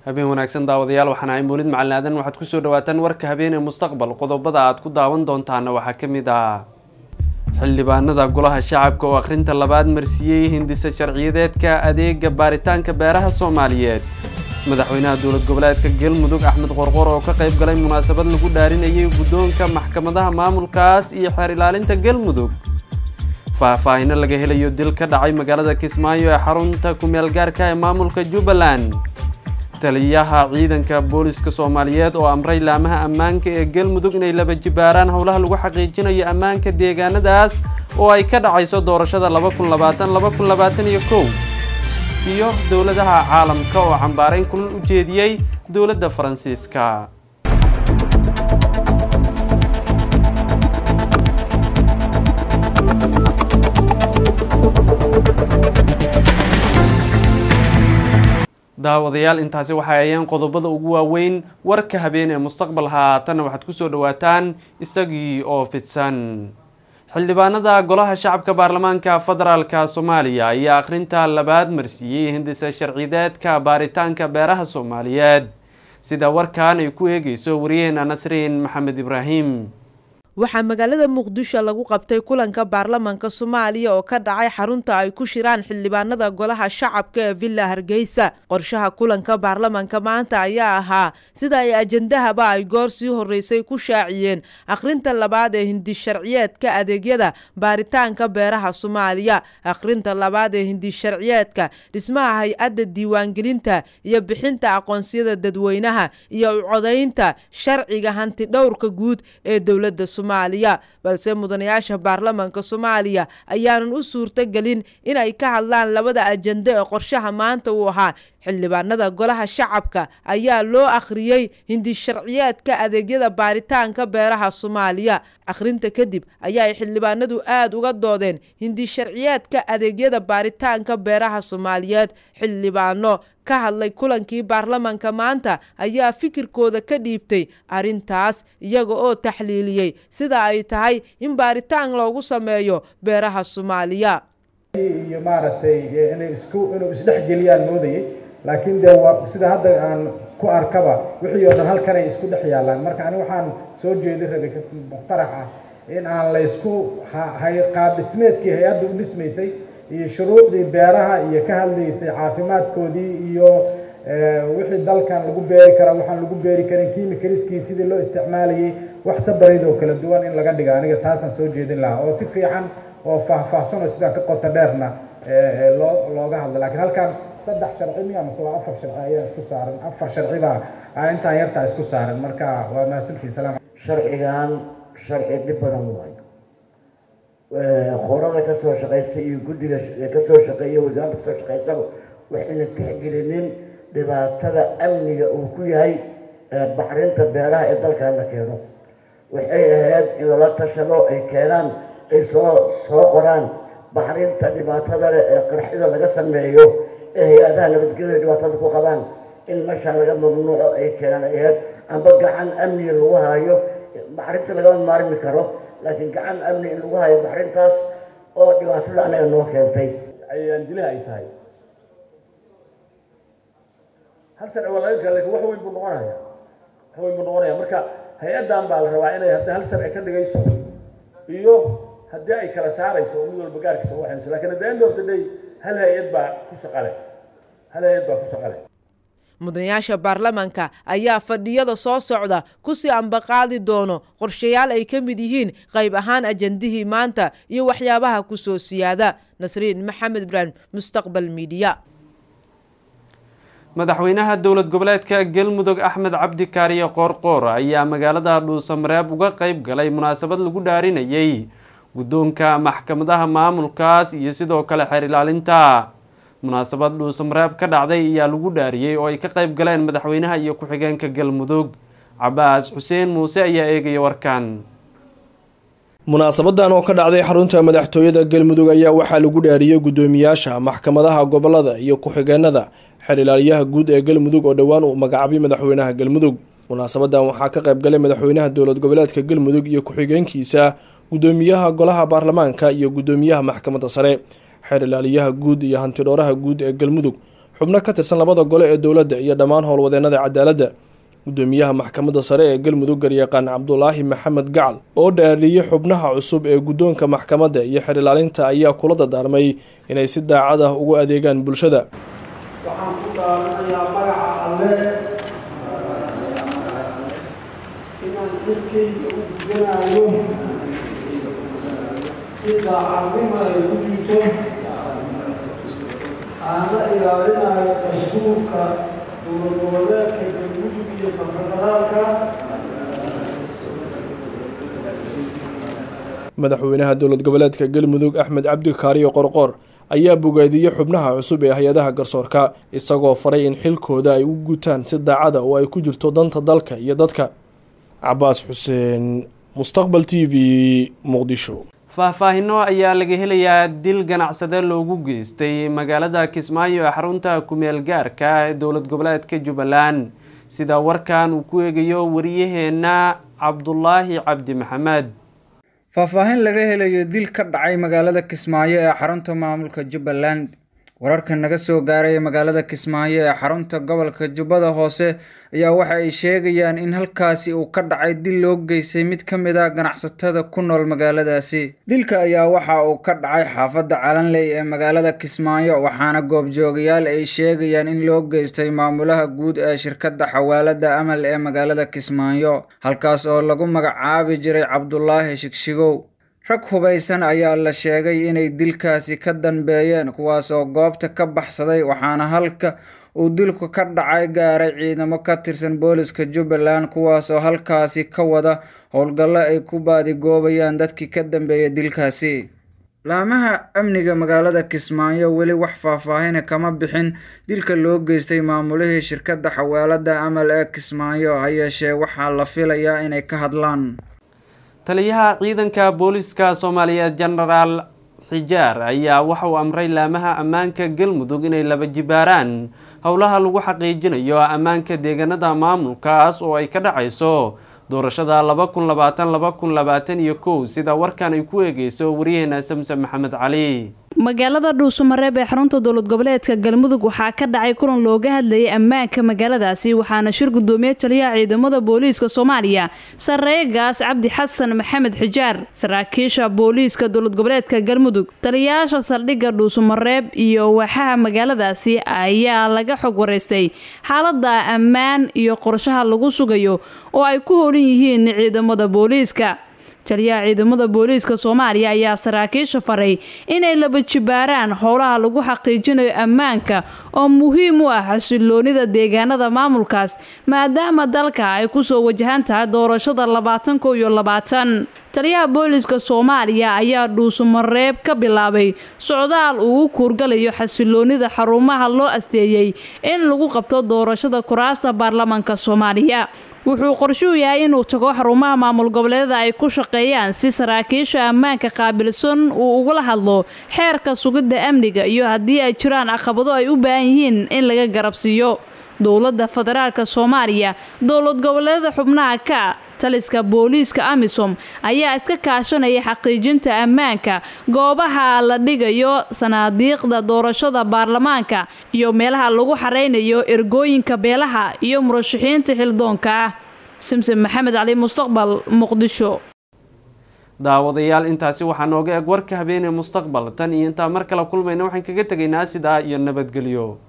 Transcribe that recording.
habeen wanaagsan daawadayaal waxaan ahay mawlid macalin aadan waxaad kusoo dhawaataan warka habeenee mustaqbal qodobada aad ku daawan doontaana waxaa ka mid ah xildhibaanada golaha shacabka oo akhrinta labaad marsiiyey hindisa sharciyadeedka adeega baaritaanka beeraha soomaaliyeed madaxweynaha dowlad goboleedka galmudug axmed qorqor oo ka qayb galay munaasabad lagu dhaarinayay guddoonka maxkamadaha maamulkaas iyo xeer ilaalinta galmudug faahfaahino laga helayo dil ka dhacay magaalada kismaayo ee xarunta kumeel gaarka ee maamulka jubbaland taliyaha ciidanka booliska soomaaliyeed oo amray laamaha ammaanka ee galmudug inay laba jibaaraan howlaha lagu xaqiijinayo ammaanka deegaanadaas oo ay ka dhacayso doorashada laba kun labaatan laba kun labaatan iyo kow iyo dowladaha caalamka oo cambaarayn kulan u jeediyey dowladda faransiiska daawadayaal intaasi waxay ayeen qodobada ugu waaweyn warka habeen ee mustaqbal haatanna waxaad kusoo dhawaataan isagii oo fidsan xildhibaanada golaha shacabka baarlamaanka federaalka soomaaliya ayaa akhrinta labaad marsiiyey hindisa sharcideedka baaritaanka beeraha soomaaliyeed sida warkan ay ku eegeyso wariyaheena nasriin maxamed ibraahim waxaa magaalada muqdisho lagu qabtay kulanka baarlamanka soomaaliya oo ka dhacay xarunta ay ku shiraan xildhibaanada golaha shacabka ee villa hargeysa qorshaha kulanka baarlamanka maanta ayaa ahaa sida ay ajendahaba ay goor sii horeysay ku shaaciyeen akhrinta labaad ee hindisharciyeedka adeegyada baaritaanka beeraha soomaaliya akhrinta labaad ee hindisharciyeedka dhismaha hay-adda diiwaangelinta iyo bixinta aqoonsiyada dadweynaha iyo ucodaynta sharciga hanti dhowrka guud ee dowladda balse mudanayaasha baarlamanka soomaaliya ayaanan u suurtogelin inay ka hadlaan labada ajende ee qorshaha maanta uu ahaa xildhibaanada golaha shacabka ayaa loo akhriyey hindisharciyeedka adeegyada baaritaanka beeraha soomaaliya akhrinta kadib ayaa ay xildhibaanadu aada uga doodeen hindisharciyeedka adeegyada baaritaanka beeraha soomaaliyeed xildhibaano ka hadlay kulankii baarlamanka maanta ayaa fikirkooda ka dhiibtay arrintaas iyaga oo taxliiliyey sida ay tahay in baaritaan loogu sameeyo beeraha soomaaliya iyo maaragtay inay isku inuu isdhexgeliyaan moodayay laakiin dee waa sida hadda aan ku arkaba wixii oo dhan halkan ay isku dhex yaallaan marka ani waxaan soo jeedi rabay muqtarax ah in aan la ysku qaab dhismeedkii hay-adda u dhismaysay iyo shuruucdii beeraha iyo ka hadlaysay caafimaadkoodii iyo wixii dalkan lagu beeri karaa waxaan lagu beeri karin kimikaliskii sidii loo isticmaalayay wax sabareyd oo kala duwan in laga dhiga aniga taasaan soo jeedin lahaa oo si fiican oo faahfaahsan oo sidaan ka qoto dheerna loo looga hadla lakiin halkan saddex sharci miya mase waa afar sharci ayaa isku saaran afar sharci baa intaan yartaa isku saaran marka waa mahadsantii salaam sharcigan sharci dhib badan waayo qorada ka soo shaqaysa iyo guddiga ka soo shaqeeya wasaaradda kasoo shaqaysaba waxayna tixgelinin dhibaatada amniga uu ku yahay baxrinta beeraha ee dalkan la keeno waxay ahayd in lala tashado ay keenaan ay soo soo qoraan baxrinta dhibaatada leh ee qarxida laga sameeyo ee hay-adaha nabadgelyada dhibaatada ku qabaan in meeshaan laga mamnuuco ay keenaan ay ahayd amba gacan amniga lagu hayo baxrinta lagama maarmi karo laakiin gacan amni in lagu hayo baxrintaas oo dhibaatada anaga noo keentay ayaan dilaha ay tahay hal sharci waa laga kala lakin wax weyn buu noqonaya wax weyn buu noqonaya marka hay-addan baa la rabaa inay haddii hal sharci ka dhigayso iyo haddii ay kala saarayso oo mid walba gaarkiisa waxayso lakin at the end of the day hal hay-ad baa ku shaqale hal hay-ad baa ku shaqale mudanayaasha baarlamanka ayaa fadhiyada soo socda kusii ambaqaadi doono qorshayaal ay ka mid yihiin qayb ahaan ajendihii maanta iyo waxyaabaha kusoo siyaada nasriin maxamed ibraahim mustaqbal midiya madaxweynaha dowlad goboleedka galmudug axmed cabdi kaariye qoorqoor ayaa magaalada dhuusamareeb uga qayb galay munaasabad lagu dhaarinayay guddoonka maxkamadaha maamulkaas iyo sidoo kale xeer ilaalinta munaasabad dhuusamareeb ka dhacday ayaa lagu dhaariyey oo ay ka qayb galeen madaxweynaha iyo ku-xigeenka galmudug cabaas xuseen muuse ayaa eegaya warkan munaasabadan oo ka dhacday xarunta madaxtooyada galmudug ayaa waxaa lagu dhaariyey guddoomiyaasha maxkamadaha gobolada iyo ku-xigeenada xeer ilaaliyaha guud ee galmudug oo dhowaan uu magacaabay madaxweynaha galmudug munaasabadan waxaa ka qayb galay madaxweynaha dowlad goboleedka galmudug iyo ku-xigeenkiisa guddoomiyaha golaha baarlamaanka iyo guddoomiyaha maxkamadda sare xeer ilaaliyaha guud iyo hantidhooraha guud ee galmudug xubno ka tirsan labada gole ee dowladda iyo dhammaan howlwadeenada cadaaladda gudoomiyaha maxkamadda sare ee galmudug garyaqaan cabdulaahi maxamed gacal oo dhaariyey xubnaha cusub ee guddoonka maxkamadda iyo xer ilaalinta ayaa kula dadaarmay inay si daacad ah ugu adeegaan bulshada waxaan ku dhaaranayaa magaca alle inaan xilkayga u gudanayo si daacadnimo ay ku jirto aana ilaalinayo dastuurka dowladgoboleedka galmudug iyo ka federaalka madaxweynaha dowlad goboleedka galmudug axmed cabdi kaariyo qorqoor ayaa bogaadiyey xubnaha cusub ee hay-adaha garsoorka isagoo faray in xilkooda ay u gutaan si daacada oo ay ku jirto danta dalka iyo dadka cabaas xuseen mustaqbal t v muqdisho faahfaahino ayaa laga helayaa dil ganacsade loogu geystay magaalada kismaayo ee xarunta kumeel gaarka ee dowlad goboleedka jubbaland sida warkan uu ku eegayo wariyaheena cabdulaahi cabdi maxamed faahfaahin laga helayo dil ka dhacay magaalada kismaayo ee xarunta maamulka jubbaland wararka naga soo gaaraya magaalada kismaayo ee xarunta gobolka jubbada hoose ayaa waxa ay sheegayaan in halkaasi uu ka dhacay dil loo geystay mid ka mid a ganacsatada ku nool magaaladaasi dilka ayaa waxa uu ka dhacay xaafadda calanley ee magaalada kismaayo waxaana goobjoogayaal ay sheegayaan in loo geystay maamulaha guud ee shirkadda xawaalada amal ee magaalada kismaayo halkaas oo lagu magacaabi jiray cabdulaahi shigshigow rag hubaysan ayaa la sheegay inay dilkaasi ka danbeeyeen kuwaas oo goobta ka baxsaday waxaana halka uu dilku ka dhacay gaaray ciidamo ka tirsan booliska jubbaland kuwaas oo halkaasi ka wada howlgallo ay ku baadigoobayaan dadkii ka dambeeyay dilkaasi laamaha amniga magaalada kismaayo weli wax faahfaahina kama bixin dilka loo geystay maamulihii shirkadda xawaalada amal ee kismaayo ha yeeshee waxaa la filayaa inay ka hadlaan taliyaha ciidanka booliska soomaaliyeed genaraal xijaar ayaa waxa uu amray laamaha ammaanka galmudug inay laba jibaaraan howlaha lagu xaqiijinayo ammaanka deegaanada maamulkaas oo ay ka dhacayso doorashada laba kun labaatan laba kun labaatan iyo kow sida warkan ay ku eegeyso waryaheena samsam maxamed cali magaalada dhuusamareeb ee xarunta dowlad goboleedka galmudug waxaa ka dhacay kulan looga hadlayay ammaanka magaaladaasi waxaana shir gudoomiye taliyaha ciidamada booliiska soomaaliya sareegaas cabdi xasan maxamed xijaar saraakiisha booliiska dowlad goboleedka galmudug taliyayaasha saldhigga dhuusamareeb iyo waaxaha magaaladaasi ayaa laga xog wareystay xaalada ammaan iyo qorshaha lagu sugayo oo ay ku howlan yihiin ciidamada booliiska taliyaha ciidamada booliiska soomaaliya ayaa saraakiisha faray inay laba jibaaraan howlaha lagu xaqiijinayo ammaanka oo muhiim u ah xasiloonida deegaanada maamulkaas maadaama dalka ay kusoo wajahan tahay doorashada labaatan ko iyo labaatan taliyaha booliiska soomaaliya ayaa dhuusumareeb ka bilaabay socdaal ugu kuurgalayo xasiloonida xarumaha loo asteeyey in lagu qabto doorashada kuraasta baarlamaanka soomaaliya wuxuu qorshuhu yahay inuu tago xarumaha maamul goboleedada ay ku shaqeeyaan si saraakiisha ammaanka qaabilsan uu ugula hadlo xeerka sugidda amniga iyo haddii ay jiraan caqabado ay u baahan yihiin in laga garabsiiyo dowladda federaalka soomaaliya dowlad goboleedada xubnaha ka taliska booliiska amisom ayaa iska kaashanaya xaqiijinta ammaanka goobaha la dhigayo sanaadiiqda doorashada baarlamaanka iyo meelaha lagu xareynayo ergooyinka beelaha iyo murashaxiinta xildoonka ah simsim maxamed cali mustaqbal muqdisho daawadayaal intaasi waxaa nooga eg warka habeenee mustaqbal tan iyo intaa mar kale kulmayna waxaan kaga tegaynaa sidaa iyo nabadgelyo